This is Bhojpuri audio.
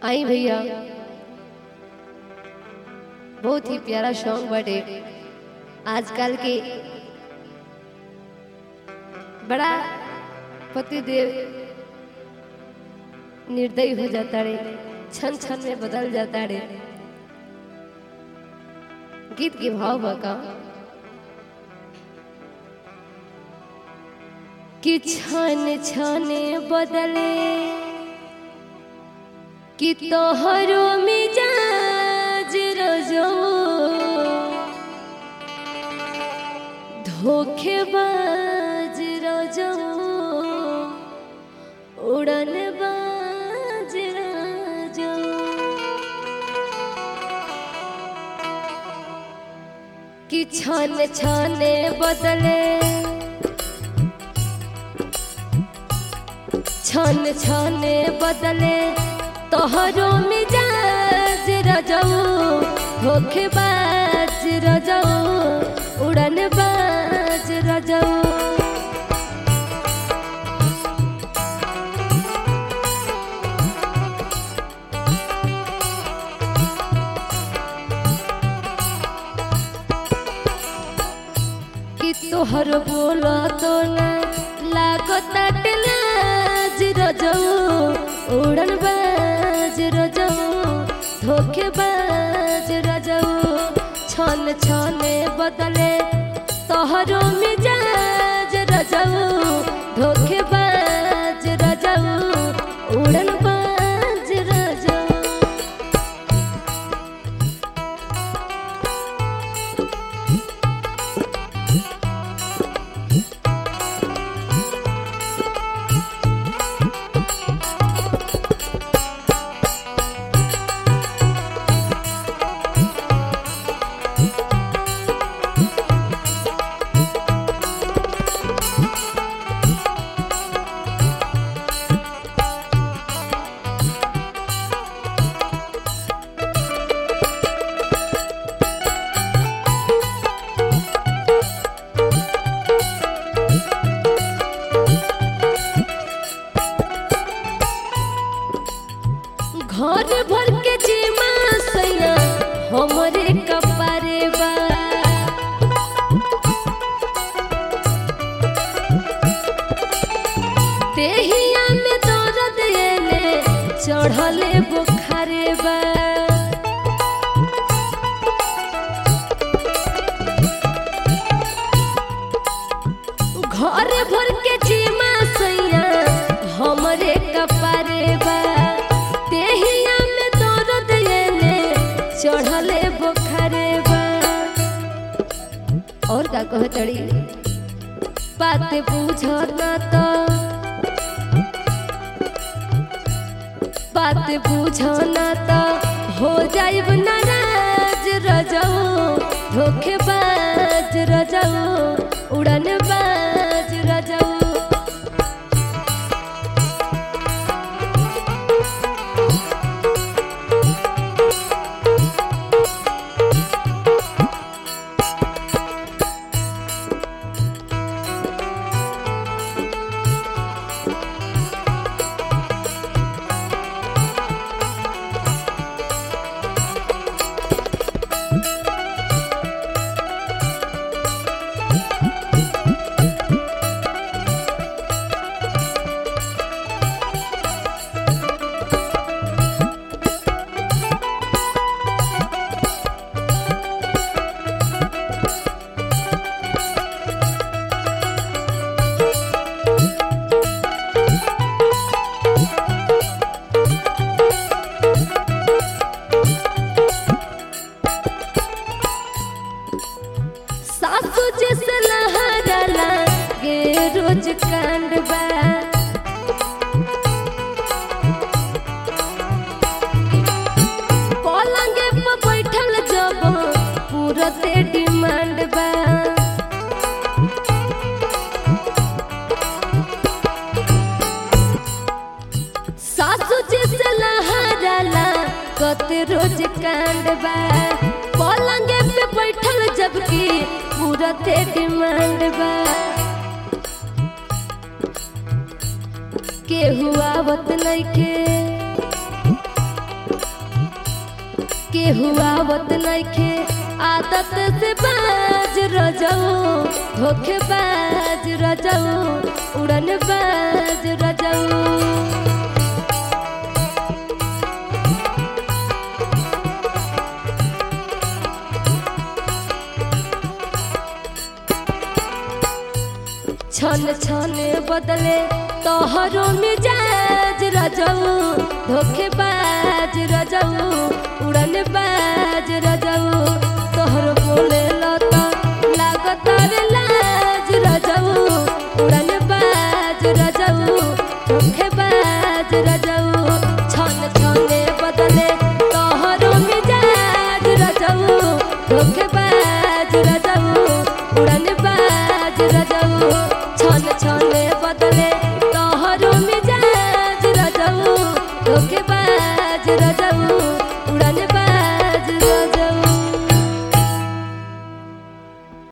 आई भैया बहुत ही प्यारा सॉन्ग बटे आजकल के बड़ा पतिदेव निर्दयी हो जाता रे क्षण क्षण में बदल जाता रे गीत के भाव बका कि क्षण क्षण बदले कि तोहरो मिजाज रजो धोखेबाज रजो उड़न बाज रजो कि छन छने बदले छन छने बदले तोहरो मिजाज रजऊ धोखेबाज रजऊ उड़न बाज रजऊ कि तोहर बोला तो ना लागत लाज रजऊ उड़न बाज रजऊ धोखेबाज रजऊ छन छने बदले तोहरो मिजाज रजऊ धोखेबाज रजऊ उड़न बाज रजऊ घर भर के जीमा सैया हमरे कपारे बा देहिया में दर्द एले चढ़ले बुखारे बा घर भर के जीमा सैया हमरे कपारे बा देहिया में दर्द एले चढ़ले बुखारे बा और का कह तड़ी बात बुझना तो बात बुझना तो हो जाइब नाराज रजऊ धोखेबाज रजऊ उड़न बाज रजऊ सासू जैसे लहराला गे रोज कांड बा पलंगे पर बैठल जब पूरते डिमांड बा सासू जैसे लहराला कते रोज कांड बा पलंगे पे बैठल जबकि पूरते डिमांड बा केहू आवत नइखे केहू आवत नइखे आदत से बाज रजऊ धोखे बाज रजऊ उड़न बाज रजऊ छन छन बदले तोहरो मिजाज रजऊ धोखेबाज रजऊ उड़न बाज रजऊ तोहर बोले लता लागत रे लाज रजऊ उड़न बाज रजऊ धोखेबाज रजऊ छन छन बदले तोहरो मिजाज रजऊ धोखेबाज रजऊ उड़न बाज रजऊ छन छन बदले तोहरो मिजाज रजऊ धोखेबाज